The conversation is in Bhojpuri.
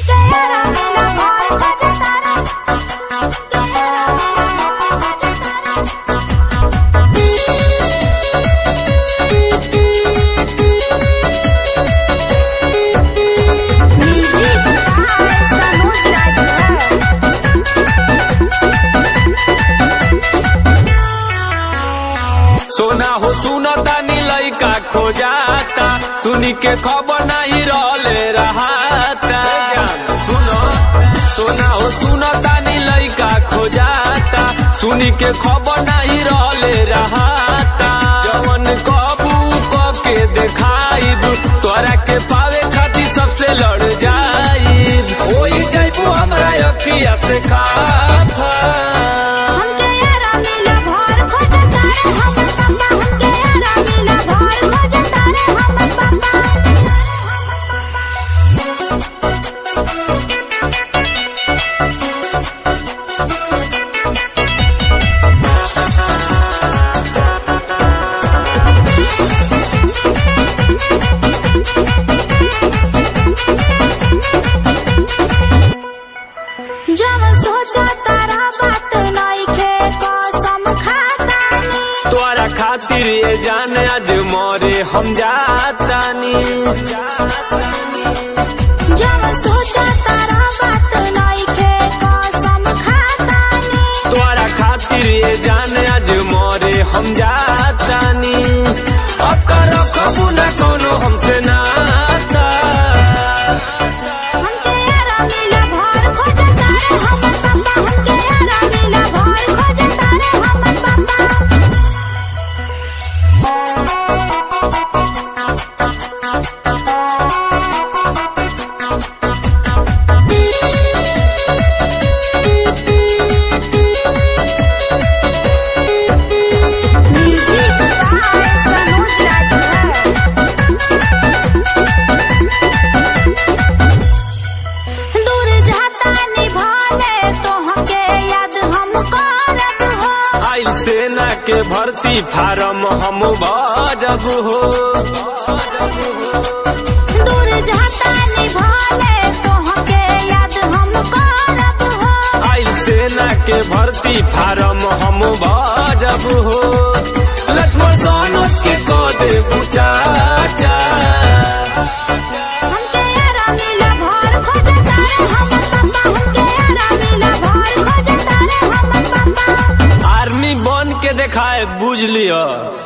हमके यारा मिला भर खोजे तारा हमके यारा मिला भर खोजे तारा म्यूजिक बाय सनोज राजभर सोना हो सुना तानी लइका खोजाता सुनी के खबर नहीं रहले रहाता सुनो सोना हो सुना तानी लइका खोजाता सुनी के खबर नहीं रहले रहाता जवन कबू कब के देखाइब तोरा के पावे खातिर सबसे लड़ जाइब होई जाइबू हमरा अखिया से खाफा हमके यारा मिला भर खोजे तारे हमर पापा हमके यारा मिला भर खोजे तारे हमर पापा जब सोचा तारा बात नइखे कसम खातानी तोरा खातिर ये जान आज मोरे हम जातानी जब सोचा तारा बात नइखे कसम खातानी तोरा खातिर ये जान आज मोरे हम जातानी अब करो कबू ना कोनो हमसे नाता हमके यारा मिला भर खोजे तारे हमर पापा हमके यारा मिला भर खोजे तारे हमर पापा म्यूजिक बाय सनोज राजभर दूर जाता निभाले तो हमके याद हम करब हो आइल सेना के भर्ती फार्म हम भजब हो दूर जाता निभाले तो हमके याद हम करब हो आइल सेना के भर्ती फार्म हम भजब हो लक्ष्मण सोनोज के कदे बुटाटा हमके यारा मिला भर खोजे तारे हमर पापा हमके यारा मिला भर खोजे तारे हमर पापा आर्मी बन के देखाए बुझ लियो